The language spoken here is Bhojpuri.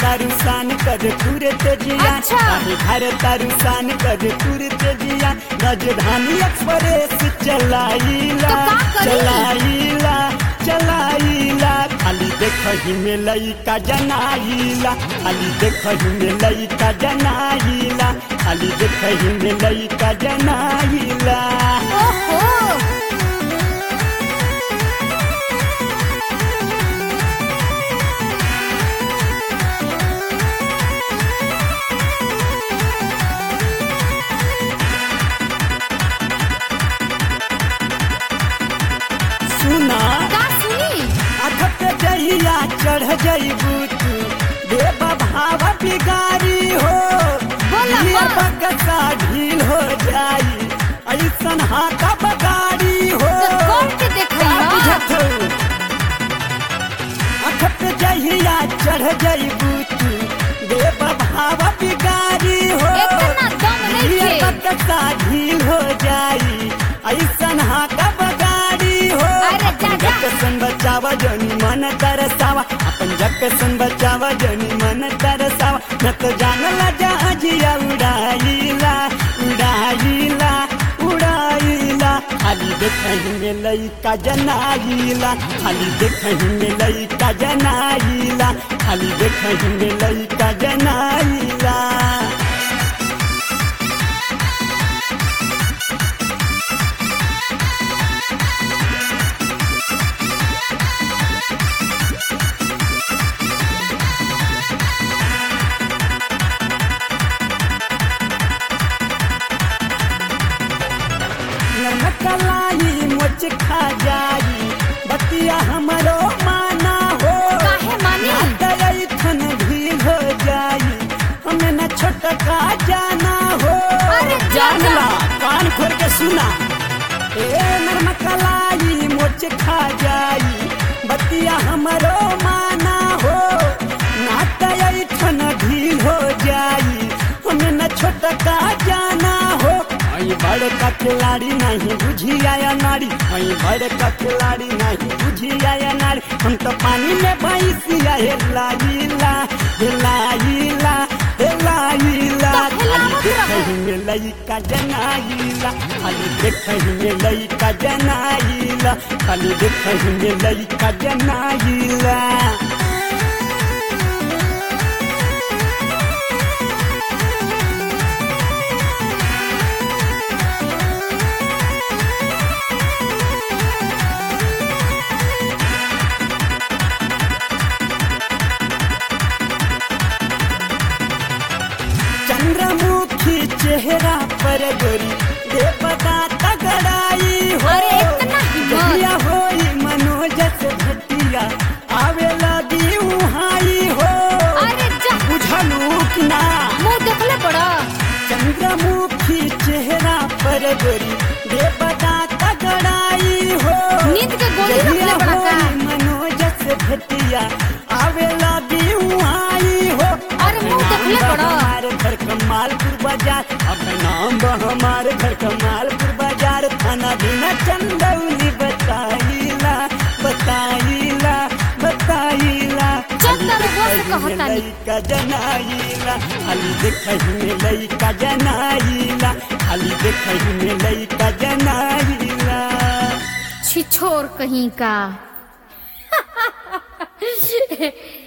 तारू सान कर पूरे तेजिया अच्छा। काहे घर तारू सान कर पूरे तेजिया राजधानी एक्सप्रेस चलाइला तो का करी? चलाइला चलाइला खाली देखही में लइका जनाइला खाली देखही में लइका जनाइला खाली देखही में लइका जनाइला ओहो सुना का सुनी अखत जहिया चढ़ जइबू तू देव भाव बिगारी हो बोला, ये बोला। बकसा ढील हो जाई ऐसन हाथा बगारी हो तो कौन के देखई का ह? बुझत हो? अखत जहिया चढ़ जइबू तू देव भाव बिगारी हो इतना दम नइखे। ये बकसा ढील हो जाई ऐसन हाथा बगारी हो अरे अपन जा, जा। जग सन बचावा जनी मन तरसावा अपन जग सन बचावा जनी मन तरसावा न तो जानला जहाजिया उड़ाइला उड़ाइला उड़ाइला खाली देखही में लइका जनाइला खाली देखही में लइका जनाइला खाली देखही में लइका जनाइला नमकलाई मोच खा जाई बतिया हमरो माना हो काहे मानी? थन भील हो जाई हमें न छोटका जाना हो अरे जा, जानला कान खोल के सुना ए नरमकलाई मोच खा जाई बतिया हमरो माना हो नाटय थन ढील हो जाई हमें न छोटका जाना हो आई बड़ का खिलाड़ी नहीं बुझी आया नारी आई बड़ का खिलाड़ी नहीं बुझी आया नारी हम तो पानी में भैंसिया हेलाइला हेलाइला हेलाइला तो हिलावत खाली रहो। देखही में लइका जनाइला खाली देखही में लइका जनाइला खाली देखही में लइका जनाइला चंद्रमुखी चेहरा पर गोरी देवता तगड़ाई हो अरे इतना हिम्मत। जहिया होई मनोज से भटिया आवे लगी उहाई हो अरे जा बुझलू कि ना मुंह देखले बड़ा चंद्रमुखी चेहरा पर गोरी देवता तगड़ाई हो नींद के गोली जहिया रखले बड़ा का होई मनोज से भटिया आवे लगी उहाई हो अरे मुंह देखले बड़ा हमारे घर कमालपुर बाजार अब नाम बा हमारे घर कमालपुर बाजार थाना बिना चंदौली बताइला बताइला बताइला चंदा रघुआ से कहता नहीं। लइका जनाइला खाली देखही में लइका जनाइला खाली देखही में लइका जनाइला छिछोर कहीं का